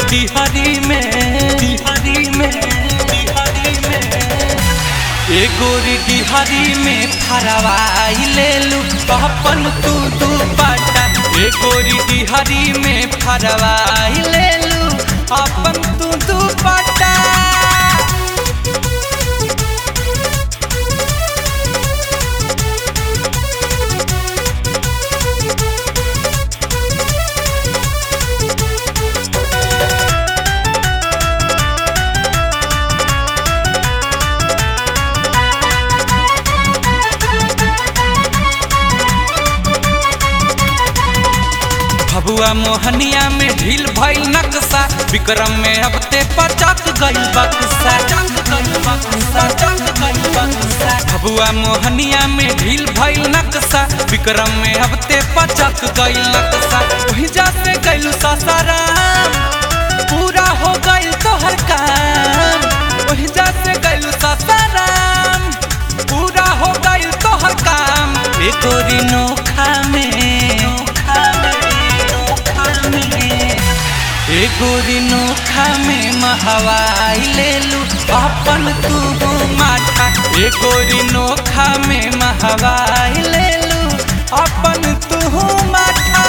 डिहरी में डिहरी में डिहरी में ए गोरी डिहरी में फरवाई ले लू अपन तू दू पाटा ए गोरी डिहरी में फरवाई ले लू अपन तू दू पाटा भबुआ मोहनिया में ढील भइल नक्शा विक्रम में अब ते पचक गइल बक्सा भबुआ मोहनिया में ढील भइल नक्शा विक्रम में अब ते पचक गइल नक्शा वही जा से गइलू सासाराम पूरा हो गइल तोहर काम वही जा से गइलू सासाराम पूरा हो गइल तोहर काम ए तोरी नोखा में नोखा में नोखा में ए गोरी नोखा में महवाई ले लू अपन तू माथा ए गोरी नोखा में महवाई ले लू अपन तू माथा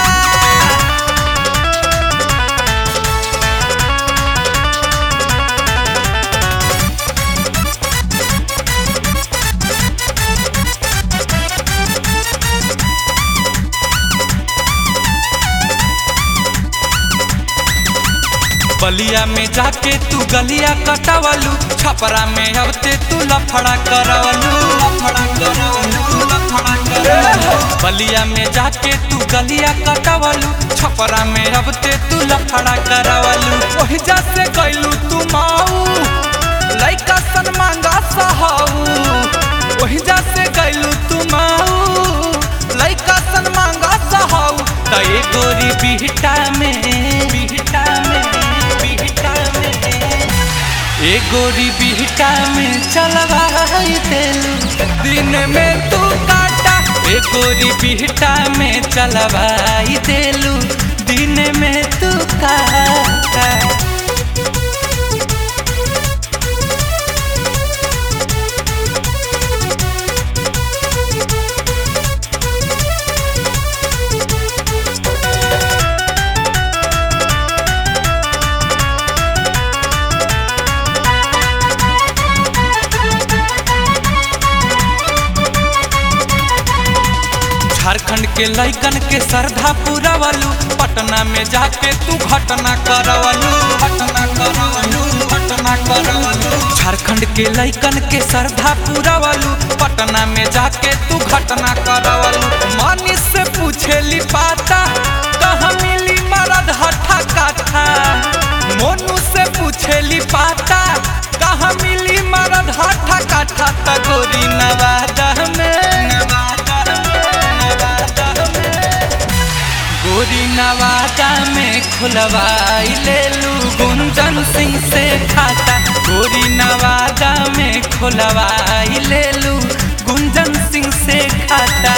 बलिया में जाके तू गलिया कटावलू छपरा में अब ते तू लफड़ा करवलू लफड़ा करवलू लफड़ा करवलू बलिया में जाके तू गलिया कटावलू छपरा में अब ते तू लफड़ा करवलू ओही जा से गइलू तू माऊ लइका सन मांगा सहाऊ ओही जा से गइलू तू माऊ लइका सन मांगा सहाऊ त ए गोरी बिहटा में बिहटा में बिहटा में ए गोरी बिहटा में चलवाई देलू दिन में तू काटा ए गोरी बिहटा में चलवाई देलू दिन में तू काटा झारखंड के लइकन के श्रद्धा पूरा वालू पटना में जाके तू घटना करवलू घटना करवलू घटना करवलू झारखंड के लइकन के श्रद्धा पूरा वालू पटना में जाके तू घटना करवलू मानिस से पूछेली पाता कहाँ मिली मरद हठा काठा मोनू से पूछेली पाता कहाँ मिली मरद हठा काठा त गोरी नवादा में नवादा गोरी नवादा में खुलवाई ले लू गुंजन सिंह से खाता गोरी नवादा में खुलवाई ले लू गुंजन सिंह से खाता